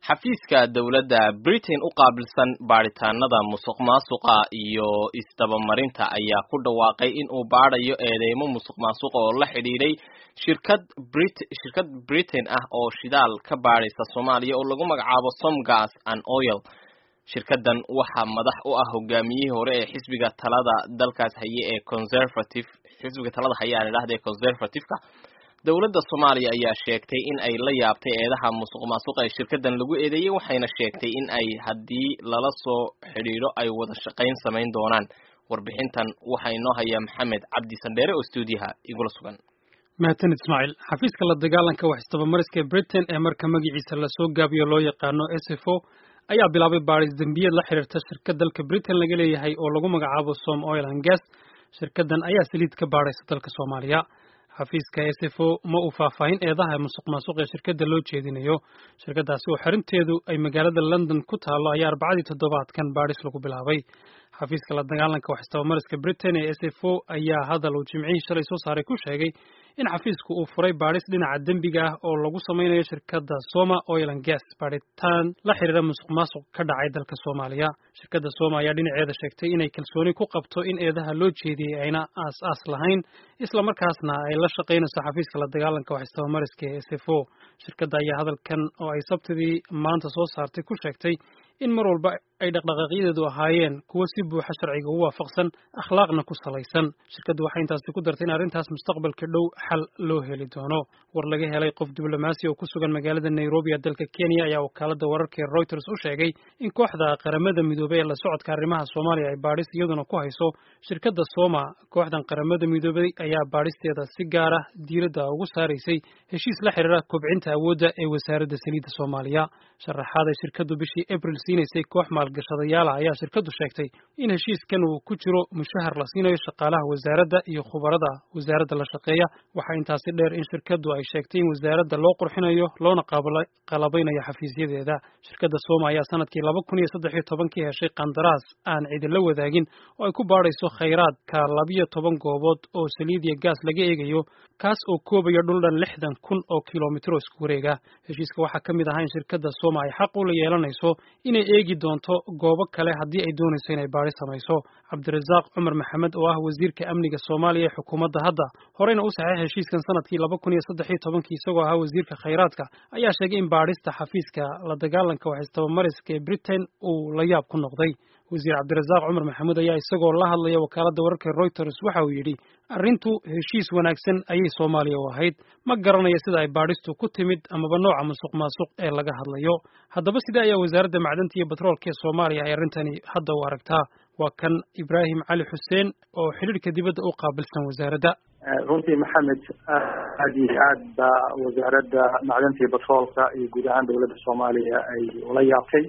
xafiiska dowladda britain u qaabilsan baadhitaanada musuq maasuqa iyo isdabamarinta ayaa ku dhawaaqay in uu baadhayo eedeymo musuq maasuqa oo la xidhiidhay shirkad brit shirkad britain ah oo shidaal ka baadhaysa soomaaliya oo lagu magacaabo somgas and oil shirkadan waxaa madax u ah hogaamiyihii hore ee xisbiga talada dalkaas haye ee conservative xisbiga talada haye aan idhahda ee conservative-ka dowladda soomaaliya ayaa sheegtay in ay la yaabtay eedaha musuq maasuqa ee shirkadan lagu eedeeyey waxayna sheegtay in ay haddii lala soo xidhiidho ay wada shaqayn samayn doonaan warbixintan waxaa inoo haya maxamed cabdi sandheere oo stuudiyaha igula sugan mahadsanid ismaaciil xafiiska la dagaalanka wax isdabamariska ee britain ee marka magaciisa lasoo gaabiyo loo yaqaano s f o ayaa bilaabay baadhis dembiyeed la xiriirta shirkad dalka britain laga leeyahay oo lagu magacaabo som oil and gas shirkadan ayaa saliid ka baadhaysa dalka soomaaliya xafiiska s f o ma uu faahfaahin eedaha musuq maasuq ee shirkadda loo jeedinayo shirkaddaasi oo xarinteedu ay magaalada london ku taallo ayaa arbacadii toddobaadkan baadhis lagu bilaabay xafiiska la dagaalanka wax istabamariska britain ee s f o ayaa hadal uu jimcihii shalay soo saaray ku sheegay in xafiisku uu furay baadhis dhinaca dembiga ah oo lagu samaynayo shirkadda soma oil and gas baadhitaan la xiriira musuq maasuq ka dhacay dalka soomaaliya shirkadda soma ayaa dhinaceeda sheegtay inay kalsooni ku qabto in eedaha loo jeediyey ayna aas aas lahayn islamarkaasna ay la shaqaynayso xafiiska la dagaalanka wax istabamariska ee s f o shirkadda ayaa hadalkan oo ay sabtidii maanta soo saartay ku sheegtay in mar walba ay dhaqdhaqaaqyadeedu ahaayeen kuwo si buuxa sharciga u waafaqsan akhlaaqna ku salaysan shirkaddu waxay intaasi ku dartay in arrintaas mustaqbalka dhow xal loo heli doono war laga helay qof diblomaasi oo ku sugan magaalada nairobi ee dalka kenya ayaa wakaalada wararka ee reuters u sheegay in kooxda qaramada midoobey ee la socodka arrimaha soomaaliya ay baadhis iyaduna ku hayso shirkadda soma kooxdan qaramada midoobey ayaa baadhisteeda si gaara diiradda ugu saaraysay heshiis la xiriira kobcinta awoodda ee wasaaradda saliidda soomaaliya sharaxaad ay shirkaddu bishii abril siinaysay koox maalgashadayaala ayaa shirkaddu sheegtay in heshiiskan uu ku jiro mushahar la siinayo shaqaalaha wasaaradda iyo khubarada wasaaradda la shaqeeya waxaa intaasi dheer in shirkaddu ay sheegtay in wasaaradda loo qurxinayo loona qalabaynayo xafiisyadeeda shirkadda sooma ayaa sanadkii laba kun iyo saddex iyo tobankii heshay qandaraas aan cidila wadaagin oo ay ku baadhayso khayraadka labiyo toban goobood oo saliid iyo gaas laga eegayo kaas oo koobayo dhul dhan lixdan kun oo kilomitro isku wareega heshiiska waxaa ka mid ahaa in shirkadda sooma ay xaq ula yeelanayso inay eegi doonto goobo kale haddii ay doonayso inay baadhi samayso cabdirasaaq cumar maxamed oo ah wasiirka amniga soomaaliya ee xukuumadda hadda horeyna u saxeex heshiiskan sanadkii laba kun iyo saddex iyo tobankii isagoo ahaa wasiirka khayraadka ayaa sheegay in baadhista xafiiska la dagaalanka wax istabamariska ee britain uu la yaab ku noqday wasiir cabdirasaaq cumar maxamuud ayaa isagoo la hadlaya wakaaladda wararka reuters waxa uu yidhi arrintu heshiis wanaagsan ayay soomaaliya u ahayd ma garanayo sida ay baadhistu ku timid amaba nooca musuq maasuq ee laga hadlayo haddaba sidee ayaa wasaaradda macdanta iyo batroolka ee soomaaliya ay arrintani hadda u aragtaa waa kan ibraahim cali xuseen oo xidhiirhka dibadda u qaabilsan wasaaradda runtii maxamed aad iyo aad baa wasaaradda macdanta iyo batroolka iyo guud ahaan dowladda soomaaliya ay ula yaabtay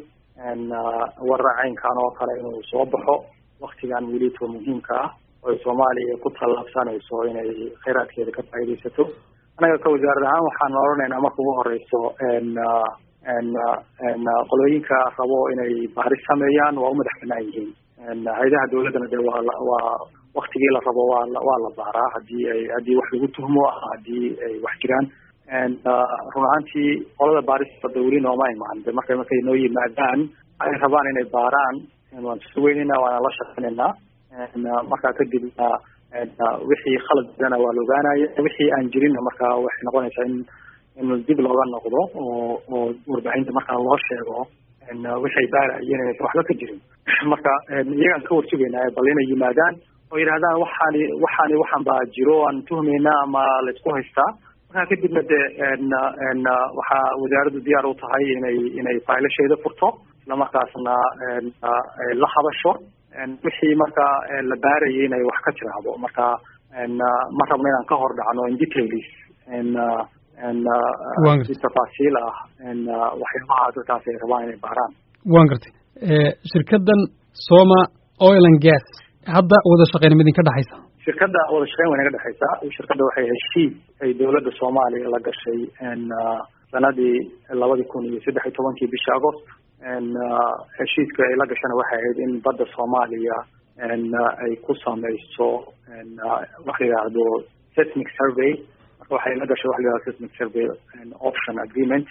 warra caynkan oo kale inuu soo baxo waktigan welito muhiimka ah oo soomaaliya ku tallaabsanayso inay khayraadkeeda ka faaidaysato anaga ka wasaarad ahaan waxaan odhanaynaa marka ugu horeyso qolooyinka rabo inay baaris sameeyaan waa u madax banaan yihiin hay-adaha dawladdana de waa waa waktigii la rabo waa waa la baaraa hadii ay haddii wax lagu tuhmo haddii ay wax jiraan run ahaantii qolada baarista dawli nooma imaan de marka markay noo yimaadaan ay rabaan inay baaraan waan sugeynayna waana la shaqeynaynaa markaa kadibna wixii khaladana waa la ogaanaya wixii aan jirinna marka waxay noqonaysaa in in dib looga noqdo oo oo warbaahinta markaa loo sheego waxay baarayeen inaysan waxba ka jirin marka iyagaan ka warsugaynaa bal inay yimaadaan oo yidhahdaan waxaani waxaani waxaan baa jiro aan tuhmaynaa ama laysku haystaa markaa kadibna de waxaa wasaaraddu diyaar u tahay inay inay faylasheeda furto islamarkaasna la hadasho wixii marka la baarayay inay wax ka tiraahdo marka ma rabno inaan ka hor dhacno in details si tafaasiil ah waxyaabaha dadkaas ay rabaan inay baaraan waan gartay shirkaddan soma oil and gas hadda wada shaqeyn ma idinka dhexaysa shirkadda wada shaqeyn way naga dhexaysaa shirkadda waxay heshiis ay dowladda soomaaliya la gashay sanadii labadi kun iyo saddex iyo tobankii bisha agost heshiiska ay la gashana waxay ahayd in badda soomaaliya ay ku sameyso wax la yidhaahdo seismic survey marka waxay la gashay wax la yihahdo seismic survey option agreement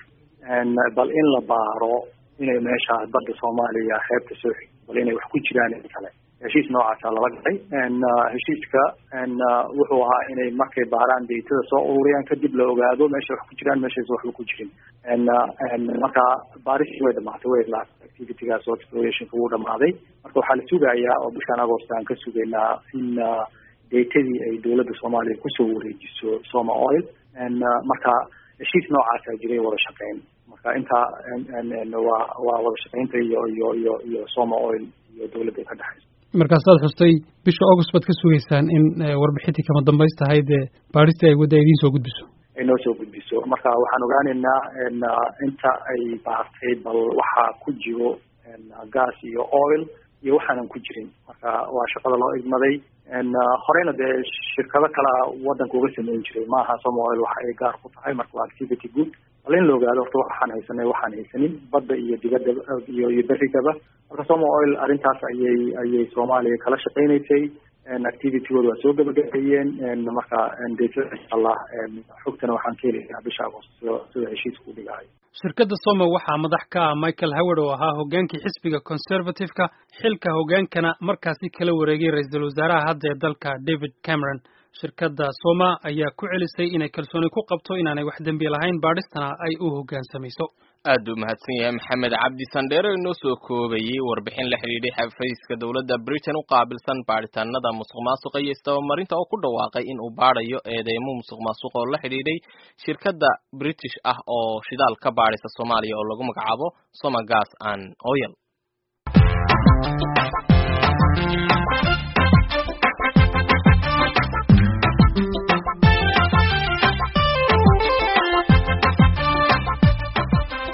bal in la baaro inay meeshaas badda soomaaliya xeebta soo xig bal inay wax ku jiraan in kale heshiis noocaasa lala galay heshiiska wuxuu ahaa inay markay baaraan daytada soo ururiyaan kadib la ogaado meesha wax ku jiraan meeshaas waxba ku jirin marka baarishii way dhamaatay way idlaatay activitygaas oo explorationka wuu dhamaaday marka waxaa la sugayaa oo bishaan agost aan ka sugaynaa in daytadii ay dowladda soomaaliya kusoo wareejiso soma oil marka heshiis noocaasaa jiray wada shaqeyn marka intaa waa waa wada shaqeynta iyo iyo iyo iyo soma oil iyo dowladda ka dhexaysa markaasaad xustay bisha august baad ka sugaysaan in warbixintii kama dambays tahay dee baadhistii ay wadda idiin soo gudbiso ay noo soo gudbiso marka waxaan ogaaneynaa inta ay baartay bal waxaa ku jiro gas iyo oil iyo waxaanan ku jirin marka waa shaqada loo igmaday horeyna dee shirkado kalea wadanka uga sameyn jiray maaha soma oil waxa ay gaar ku tahay marka waa activity good bal in la ogaado horta waxaan haysanay waxaan haysanin badda iyo dibadda iyo iyo berigaba marka soma oil arrintaas ayay ayay soomaaliya kala shaqeynaysay activitygooda waa soo gabagabeeyeen marka daytada insha allah xogtana waxaan ka helayaa bisha agost sida heshiiska u dhigahay shirkadda soma waxaa madax ka ah michael howard oo ahaa hogaankii xisbiga conservative-ka xilka hogaankana markaasi kala wareegay ra-iisul wasaaraha hadda ee dalka david cameron shirkadda soma ayaa ku celisay inay kalsooni ku qabto inaanay wax dembi lahayn baadhistana ay u hoggaansamayso aad u mahadsan yahay maxamed cabdi sandheere inoo soo koobayey warbixin la xidhiidhay xafiiska dowladda britain u qaabilsan baadhitaanada musuq maasuqa iyo isdabamarinta oo ku dhawaaqay in uu baadhayo eedeymo musuq maasuq oo la xidhiidhay shirkadda british ah oo shidaal ka baadhisa soomaaliya oo lagu magacaabo soma gas and oil